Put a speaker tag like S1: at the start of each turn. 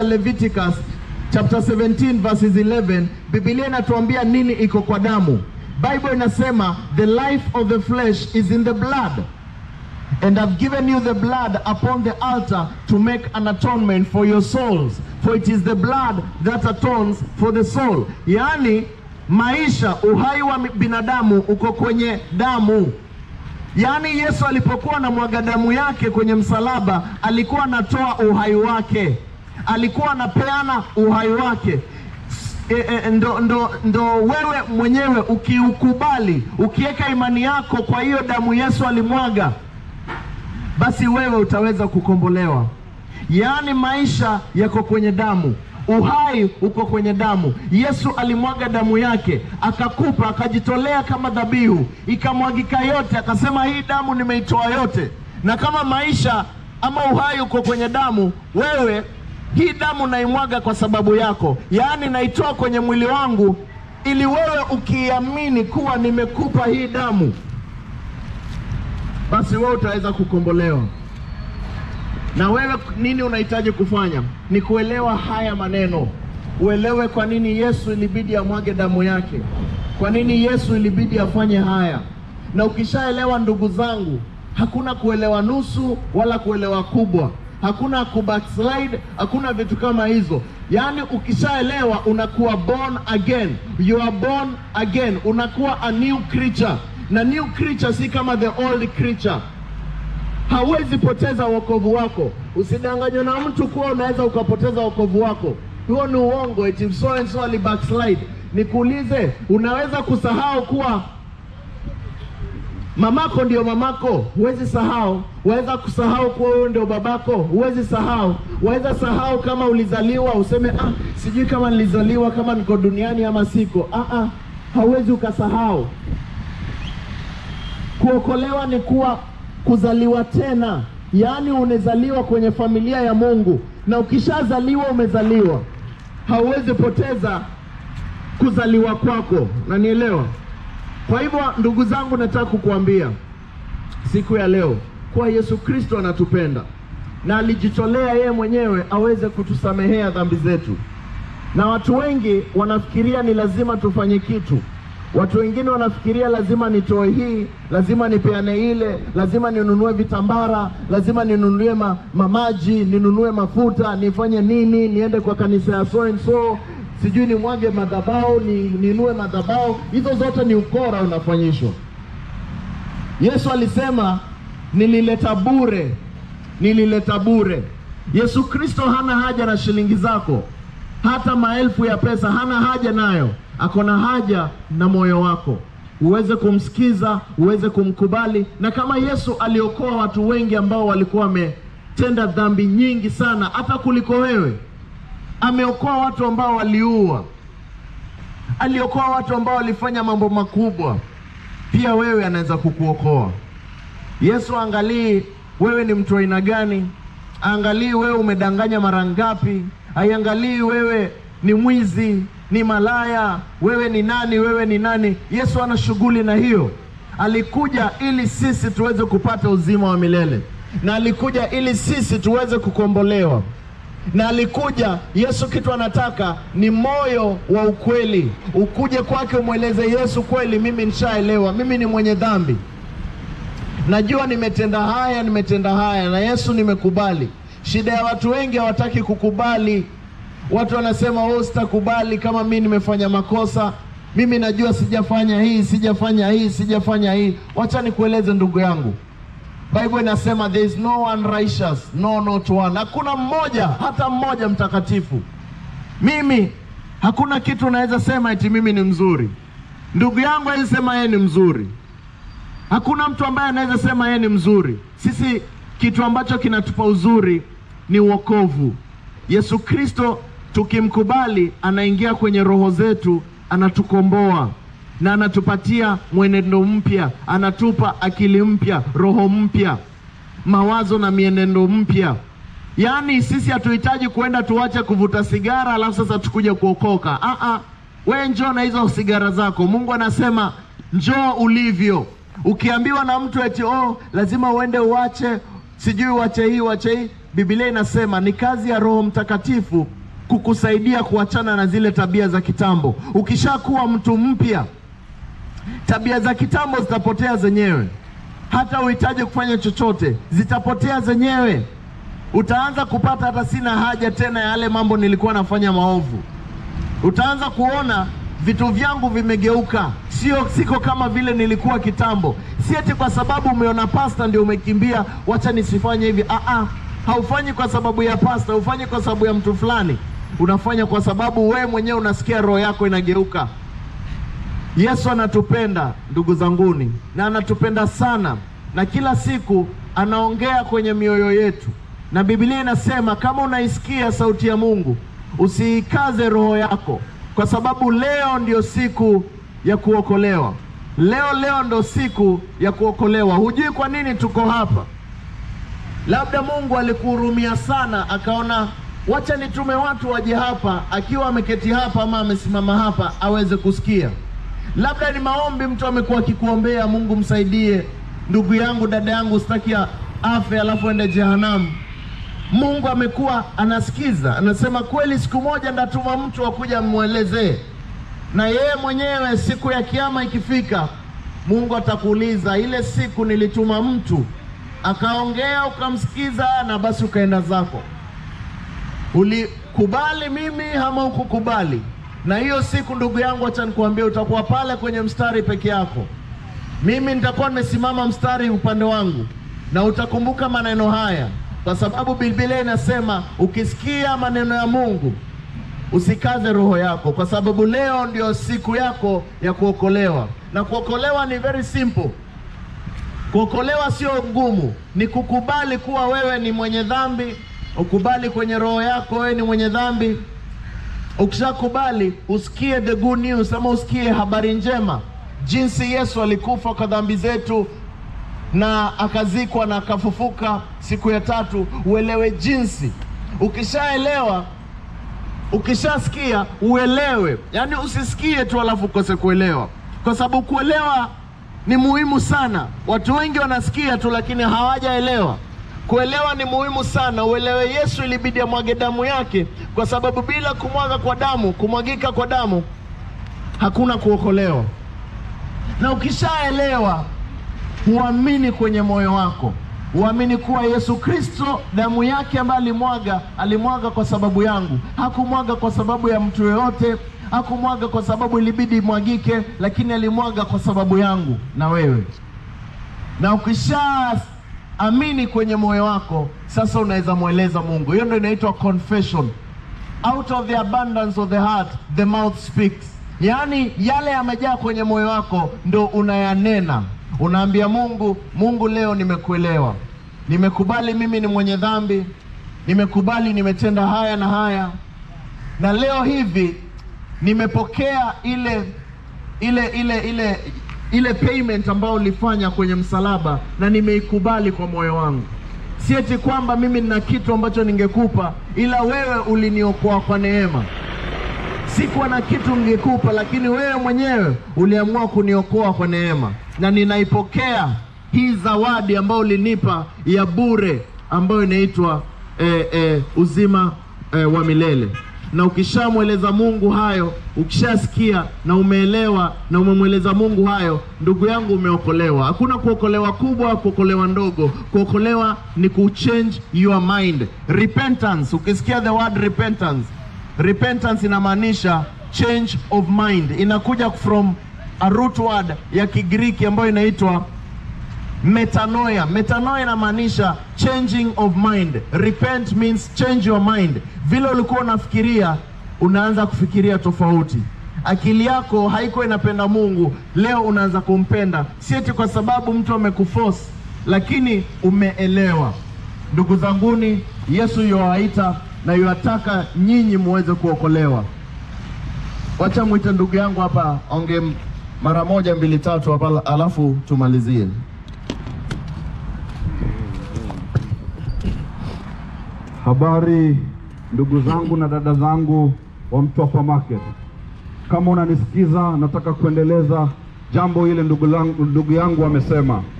S1: Leviticus chapter 17 verses 11, Biblia inatuambia nini iko kwa damu. Bible inasema the life of the flesh is in the blood and I've given you the blood upon the altar to make an atonement for your souls for it is the blood that atones for the soul. Yaani maisha, uhai wa binadamu uko kwenye damu. Yaani Yesu alipokuwa anamwaga damu yake kwenye msalaba, alikuwa anatoa uhai wake, alikuwa anapeana uhai wake. E, e, ndo, ndo, ndo wewe mwenyewe ukiukubali, ukiweka imani yako kwa hiyo damu Yesu alimwaga, basi wewe utaweza kukombolewa. Yaani maisha yako kwenye damu, uhai uko kwenye damu. Yesu alimwaga damu yake, akakupa, akajitolea kama dhabihu, ikamwagika yote, akasema hii damu nimeitoa yote. Na kama maisha ama uhai uko kwenye damu, wewe hii damu naimwaga kwa sababu yako, yaani naitoa kwenye mwili wangu, ili wewe ukiamini kuwa nimekupa hii damu, basi wewe utaweza kukombolewa. Na wewe nini unahitaji kufanya? Ni kuelewa haya maneno, uelewe kwa nini Yesu ilibidi amwage damu yake, kwa nini Yesu ilibidi afanye haya. Na ukishaelewa, ndugu zangu, hakuna kuelewa nusu wala kuelewa kubwa, hakuna kubackslide, hakuna vitu kama hizo. Yaani ukishaelewa unakuwa born again, you are born again, unakuwa a new creature, na new creature si kama the old creature hauwezi poteza wokovu wako. Usidanganywe na mtu kuwa unaweza ukapoteza wokovu wako, huo ni uongo. Eti so and so ali backslide. Nikuulize, unaweza kusahau kuwa mamako ndio mamako? Huwezi sahau. Waweza kusahau kuwa wewe ndio babako? Huwezi sahau. Waweza sahau kama ulizaliwa, useme ah, sijui kama nilizaliwa kama niko duniani ama siko. Ah, ah, hauwezi ukasahau. Kuokolewa ni kuwa kuzaliwa tena, yaani unazaliwa kwenye familia ya Mungu, na ukishazaliwa umezaliwa, hauwezi poteza kuzaliwa kwako, nanielewa? Kwa hivyo ndugu zangu, nataka kukuambia siku ya leo kuwa Yesu Kristo anatupenda na alijitolea yeye mwenyewe aweze kutusamehea dhambi zetu, na watu wengi wanafikiria ni lazima tufanye kitu Watu wengine wanafikiria lazima nitoe hii, lazima nipeane ile, lazima ninunue vitambara, lazima ninunue ma, mamaji, ninunue mafuta, nifanye nini, niende kwa kanisa ya so and so, sijui nimwage madhabahu, ni, ninunue madhabahu. Hizo zote ni ukora unafanyishwa. Yesu alisema nilileta bure, nilileta bure. Yesu Kristo hana haja na shilingi zako, hata maelfu ya pesa hana haja nayo ako na haja na moyo wako, uweze kumsikiza, uweze kumkubali. Na kama Yesu aliokoa watu wengi ambao walikuwa wametenda dhambi nyingi sana, hata kuliko wewe, ameokoa watu ambao waliua, aliokoa watu ambao walifanya mambo makubwa, pia wewe anaweza kukuokoa. Yesu angalii wewe ni mtu aina gani, angalii wewe umedanganya mara ngapi, aiangalii wewe ni mwizi ni malaya, wewe ni nani, wewe ni nani. Yesu ana shughuli na hiyo. Alikuja ili sisi tuweze kupata uzima wa milele, na alikuja ili sisi tuweze kukombolewa, na alikuja Yesu, kitu anataka ni moyo wa ukweli. Ukuje kwake umweleze Yesu, kweli mimi nishaelewa, mimi ni mwenye dhambi, najua nimetenda haya, nimetenda haya, na Yesu nimekubali. Shida ya watu wengi hawataki kukubali Watu wanasema oh, sitakubali kama mimi nimefanya makosa, mimi najua sijafanya hii, sijafanya hii, sijafanya hii. Wacha nikueleze ndugu yangu, Bible inasema there is no one righteous, no not one. Hakuna mmoja hata mmoja mtakatifu. Mimi hakuna kitu naweza sema eti mimi ni mzuri. Ndugu yangu hawezi sema yeye ni mzuri. Hakuna mtu ambaye anaweza sema yeye ni mzuri. Sisi kitu ambacho kinatupa uzuri ni wokovu. Yesu Kristo tukimkubali, anaingia kwenye roho zetu, anatukomboa na anatupatia mwenendo mpya, anatupa akili mpya, roho mpya, mawazo na mienendo mpya. Yaani sisi hatuhitaji kuenda tuache kuvuta sigara alafu sasa tukuje kuokoka. Ah ah, we njoo na hizo sigara zako. Mungu anasema njoo ulivyo. Ukiambiwa na mtu eti oh, lazima uende uache sijui uache hii uache hii, Biblia inasema ni kazi ya Roho Mtakatifu kukusaidia kuachana na zile tabia za kitambo. Ukishakuwa mtu mpya, tabia za kitambo zitapotea zenyewe, hata uhitaji kufanya chochote, zitapotea zenyewe. Utaanza kupata hata sina haja tena ya yale mambo nilikuwa nafanya maovu. Utaanza kuona vitu vyangu vimegeuka, sio siko kama vile nilikuwa kitambo. Si eti kwa sababu umeona pasta ndio umekimbia, wacha nisifanye hivi. Ah, ah, haufanyi kwa sababu ya pasta, haufanyi kwa sababu ya mtu fulani, unafanya kwa sababu wewe mwenyewe unasikia roho yako inageuka. Yesu anatupenda ndugu zanguni, na anatupenda sana, na kila siku anaongea kwenye mioyo yetu, na Biblia inasema kama unaisikia sauti ya Mungu usiikaze roho yako, kwa sababu leo ndio siku ya kuokolewa. Leo leo ndo siku ya kuokolewa. Hujui kwa nini tuko hapa. Labda Mungu alikuhurumia sana, akaona wacha nitume watu waje hapa, akiwa ameketi hapa ama amesimama hapa aweze kusikia. Labda ni maombi, mtu amekuwa akikuombea, Mungu msaidie ndugu yangu, dada yangu, sitaki afe alafu ende jehanamu. Mungu amekuwa anasikiza, anasema kweli, siku moja ndatuma mtu akuja amwelezee, na yeye mwenyewe siku ya kiama ikifika, Mungu atakuuliza, ile siku nilituma mtu akaongea, ukamsikiza, na basi ukaenda zako, ulikubali mimi ama ukukubali? Na hiyo siku, ndugu yangu, acha nikuambie, utakuwa pale kwenye mstari peke yako. Mimi nitakuwa nimesimama mstari upande wangu, na utakumbuka maneno haya kwa sababu Biblia inasema ukisikia maneno ya Mungu usikaze roho yako, kwa sababu leo ndio siku yako ya kuokolewa. Na kuokolewa ni very simple. Kuokolewa sio ngumu, ni kukubali kuwa wewe ni mwenye dhambi, ukubali kwenye roho yako wewe ni mwenye dhambi. Ukishakubali usikie the good news, ama usikie habari njema, jinsi Yesu alikufa kwa dhambi zetu na akazikwa na akafufuka siku ya tatu, uelewe jinsi. Ukishaelewa, ukishasikia uelewe, yaani usisikie tu alafu ukose kuelewa, kwa sababu kuelewa ni muhimu sana. Watu wengi wanasikia tu, lakini hawajaelewa. Kuelewa ni muhimu sana. Uelewe Yesu ilibidi amwage damu yake, kwa sababu bila kumwaga kwa damu, kumwagika kwa damu, hakuna kuokolewa. Na ukishaelewa huamini kwenye moyo wako, huamini kuwa Yesu Kristo damu yake ambayo alimwaga, alimwaga kwa sababu yangu. Hakumwaga kwa sababu ya mtu yoyote, hakumwaga kwa sababu ilibidi imwagike, lakini alimwaga kwa sababu yangu na wewe. Na ukishaamini kwenye moyo wako, sasa unaweza mweleza Mungu. Hiyo ndio inaitwa confession. Out of the abundance of the heart the mouth speaks, yaani yale yamejaa kwenye moyo wako ndo unayanena Unaambia Mungu, Mungu, leo nimekuelewa, nimekubali mimi ni mwenye dhambi, nimekubali nimetenda haya na haya, na leo hivi nimepokea ile ile ile ile ile payment ambayo ulifanya kwenye msalaba, na nimeikubali kwa moyo wangu. Si eti kwamba mimi nina kitu ambacho ningekupa, ila wewe uliniokoa kwa neema. Sikuwa na kitu ningekupa, lakini wewe mwenyewe uliamua kuniokoa kwa neema, na ninaipokea hii zawadi ambayo ulinipa ya bure, ambayo inaitwa eh, eh, uzima eh, wa milele. Na ukishamweleza Mungu hayo, ukishasikia na umeelewa na umemweleza Mungu hayo, ndugu yangu, umeokolewa. Hakuna kuokolewa kubwa, kuokolewa ndogo. Kuokolewa ni kuchange your mind. Repentance, ukisikia the word repentance Repentance inamaanisha change of mind, inakuja from a root word ya Kigiriki ambayo inaitwa metanoia. Metanoia inamaanisha changing of mind. Repent means change your mind. Vile ulikuwa unafikiria unaanza kufikiria tofauti. Akili yako haikuwa inapenda Mungu, leo unaanza kumpenda, si eti kwa sababu mtu amekuforce, lakini umeelewa. Ndugu zanguni, Yesu yuwaita na yuwataka nyinyi muweze kuokolewa. Wacha mwite ndugu yangu hapa onge mara moja mbili tatu hapa, alafu tumalizie.
S2: Habari ndugu zangu na dada zangu wa Mtwapa Market, kama unanisikiza, nataka kuendeleza jambo ile ndugu, langu, ndugu yangu amesema.